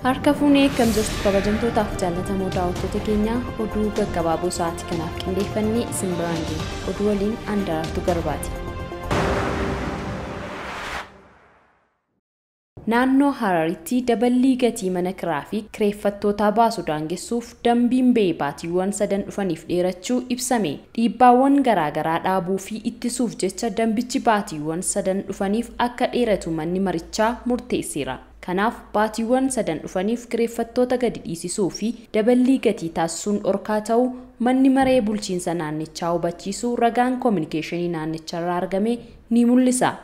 Harka fuunee akkam jirtu kabajamtootaaf jaallatamoo daawwattoota keenya oduu gaggabaaboo sa'aatii kanaaf qindeeffannee isin biraan geenya. Oduu waliin Andaartuu Garbaati. Naannoo Hararitti daballii gatii mana kiraa fi kireeffattootaa baasu daangessuuf dambiin ba'ee baatiiwwan sadan dhufaniif dheerachuu ibsame. Dhiibbaawwan garaagaraa dhaabuu fi ittisuuf jecha dambichi baatiiwwan sadan dhufaniif akka dheeratu manni marichaa murteesseera. Kanaaf baatiiwwan sadan dhufaniif kireeffattoota gadi dhiisisuu fi daballii gatii taasisuun dhorkaa ta'uu manni maree bulchiinsa naannichaa hubachiisuu ragaan koominikeeshinii naannicharraa argame ni mul'isa.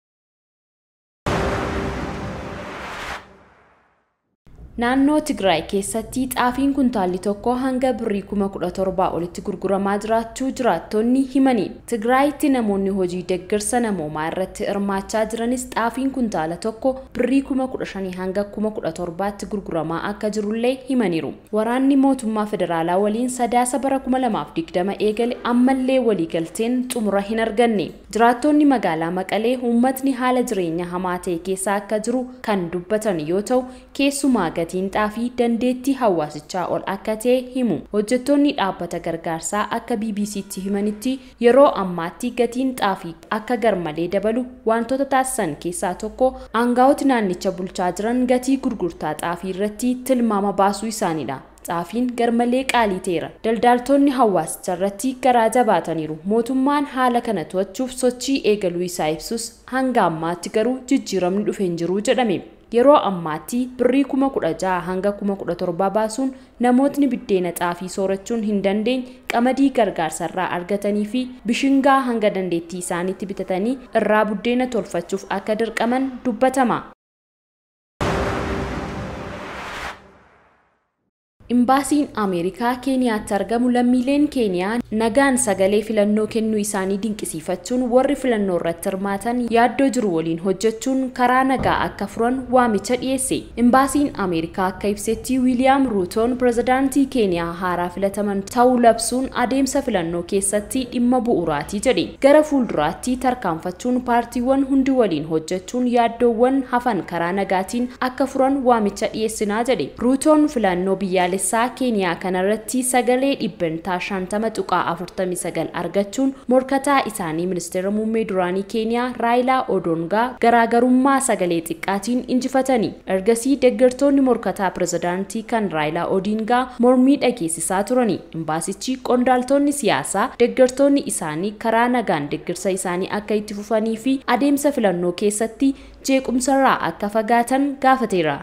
Naannoo Tigraay keessatti xaafiin kuntaalli tokko hanga birrii kuma kudha torbaa olitti gurguramaa jiraachuu jiraattonni himani. Tigraayitti namoonni hojii deeggarsa namoomaa irratti hirmaachaa jiranis xaafiin kuntaala tokko birrii kuma kudha shanii hanga kuma kudha torbaatti gurguramaa akka jirullee himaniiru. Waraanni mootummaa federaalaa waliin sadaasa bara kuma lamaaf digdama eegale ammallee waliigalteen xumura hin arganne. Jiraattonni magaalaa Maqalee uummatni haala jireenya hamaa ta'e keessa akka jiru kan dubbatan yoo ta'u keessumaa gatiin xaafii dandeettii hawaasichaa ol akka ta'e himu. Hojjettoonni dhaabbata gargaarsaa akka BBC'tti himanitti yeroo ammaatti gatiin xaafii akka garmalee dabalu wantoota taasisan keessaa tokko aangaa'oti naannicha bulchaa jiran gatii gurgurtaa xaafii irratti tilmaama baasuu isaaniidha. xaafiin garmalee qaalii ta'eera. Daldaaltonni hawaasicha irratti garaa jabaataniiru. Mootummaan haala kana to'achuuf sochii eegaluu isaa ibsus hanga ammaatti garuu jijjiiramni dhufe hin jiru jedhame. Yeroo ammaatti birrii kuma kudha jaha hanga kuma kudha torbaa baasuun namootni biddeena xaafii soorachuun hin dandeenye qamadii gargaarsarraa argatanii fi bishingaa hanga dandeettii isaaniitti bitatanii irraa buddeena tolfachuuf akka dirqaman dubbatama. Imbaasiin Ameerikaa Keeniyaatti argamu lammiileen Keeniyaa nagaan sagalee filannoo kennuu isaanii dinqisiifachuun warri filannoo irratti hirmaatan yaaddoo jiru waliin hojjechuun karaa nagaa akka furan waamicha dhiyeesse. Imbaasiin Ameerikaa akka ibsetti Wiiliyaam Ruutoon pirezidaantii Keeniyaa haaraa filataman ta'uu labsuun adeemsa filannoo keessatti dhimma bu'uuraatii jedhe. Gara fuulduraatti tarkaanfachuun paartiiwwan hundi waliin hojjechuun yaaddoowwan hafan karaa nagaatiin akka furan waamicha dhiyeessinaa jedhe. Ruutoon filannoo biyyaalessaa biyyaalessaa keeniyaa kanarratti sagalee dhibbantaa shantama tuqaa afurtamii sagal argachuun morkataa isaanii ministeera muummee duraanii keeniyaa raayilaa odongaa garaagarummaa sagalee xiqqaatiin injifatanii ergasii deeggartoonni morkataa pirezidaantii kan raayilaa odingaa mormii dhageessisaa turani imbaasichi qondaaltonni siyaasaa deeggartoonni isaanii karaa nagaan deeggarsa isaanii akka itti fufanii fi adeemsa filannoo keessatti jeequmsarraa akka fagaatan gaafateera.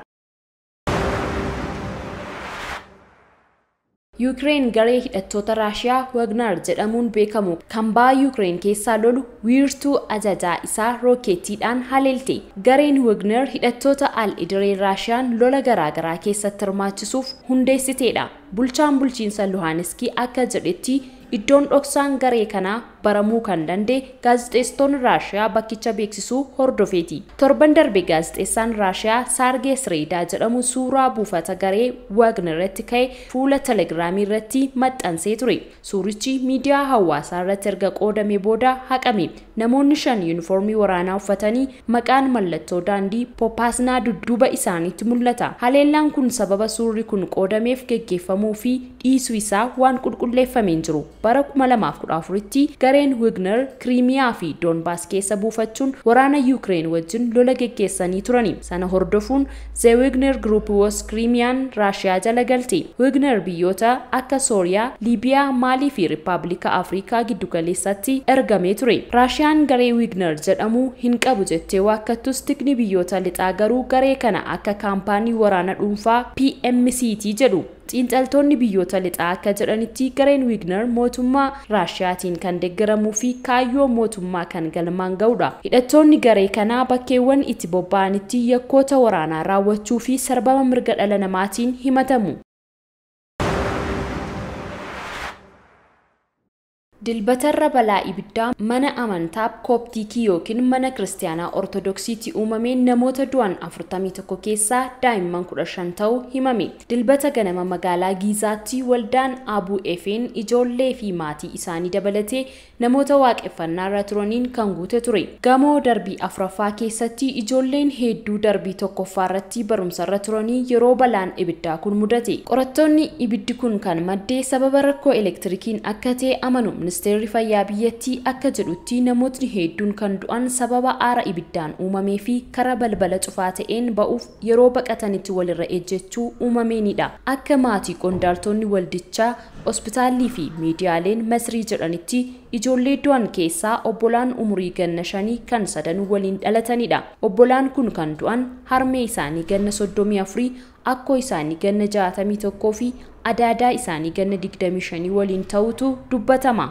Yuukireen garee hidhattoota Raashiyaa Wagner jedhamuun beekamu kan ba'a Yuukireen keessaa lolu wiirtuu ajajaa isaa rookeettiidhaan haleelte. Gareen Wagner hidhattoota al-idiree Raashiyaan lola garaagaraa keessatti hirmaachisuuf hundeessiteedha. Bulchaan bulchiinsa Luhaaniskii akka jedhetti iddoon dhoksaan garee kanaa baramuu kan danda'e gaazexeessitoonni Raashiyaa bakkicha beeksisuu hordofeeti. Torban darbe gaazexeessaan Raashiyaa Saargee Sireedaa jedhamu suuraa buufata garee Wagner irratti ka'e fuula telegiraamii irratti maxxansee ture. Suurichi miidiyaa hawaasaa irratti erga qoodamee booda haqame. Namoonni shan yuunifoormii waraanaa uffatanii maqaan mallattoo daandii Poppaasnaa dudduuba isaaniitti mul'ata. Haleellaan kun sababa suurri kun qoodameef geggeeffamuu fi dhiisuu isaa waan qulqulleeffamee hin jiru. Bara 2014tti gareen Wagner Kiriimiyaa fi Doonbaas keessa buufachuun waraana Yuukireen wajjin lola geggeessanii turani. Sana hordofuun The Wagner Group was Kiriimiyaan Raashiyaa jala galte. Wagner biyyoota akka Sooriyaa, Liibiyaa, Maalii fi Rippaabilika Afrikaa giddugaleessatti ergamee ture. Raashiyaan garee Wagner jedhamu hin qabu jettee waakkattus tikni biyyoota lixaa garuu garee kana akka kaampaanii waraana dhuunfaa PMCT jedhu. xiinxaltoonni biyyoota lixaa akka jedhanitti gareen Wagner mootummaa Raashiyaatiin kan deeggaramuu fi kaayyoo mootummaa kan galmaan ga'udha. Hidhattoonni garee kanaa bakkeewwan itti bobba'anitti yakkoota waraanaa raawwachuu fi sarbama mirga dhala namaatiin himatamu. Dilbatarra balaa ibiddaa mana amantaa kooptiikii yookiin mana kiristaanaa ortodoksiitti uumameen namoota du'an 41 keessaa daa'imman 15 ta'uu himame. Dilbata ganama magaalaa Giizaatti waldaan Abuu Efeen ijoollee fi maatii isaanii dabalatee namoota waaqeffannaa irra turaniin kan guute ture. Gamoo darbii afuraffaa keessatti ijoolleen hedduu darbii tokkoffaa irratti barumsa irra turanii yeroo balaan ibiddaa kun mudate. Qorattoonni ibiddi kun kan maddee sababa rakkoo elektirikiin akka ta'e amanu ministeerri fayyaa biyyattii akka jedhutti namootni hedduun kan du'an sababa aara ibiddaan uumamee fi karaa balbala cufaa ta'een ba'uuf yeroo baqatanitti walirra ejjechuu uumameenidha. Akka maatii qondaaltonni waldichaa hospitaalii fi miidiyaaleen masrii jedhanitti ijoollee du'an keessaa obbolaan umurii ganna shanii kan sadanuu waliin dhalatanidha. Obbolaan kun kan du'an harmee isaanii ganna soddomii afurii akkoo isaanii ganna jaatamii tokkoo fi adaadaa isaanii ganna digdamii shanii waliin ta'utu dubbatama.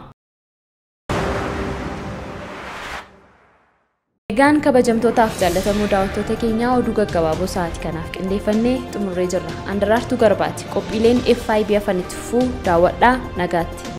Egaan kabajamtootaaf jaallatamoo daawwattoota keenyaa oduu gaggabaaboo sa'aatii kanaaf qindeeffannee xumurree jirra. Andaraartuu Garbaati. Qophiileen FIB afanitti fufuu daawwadhaa nagaatti.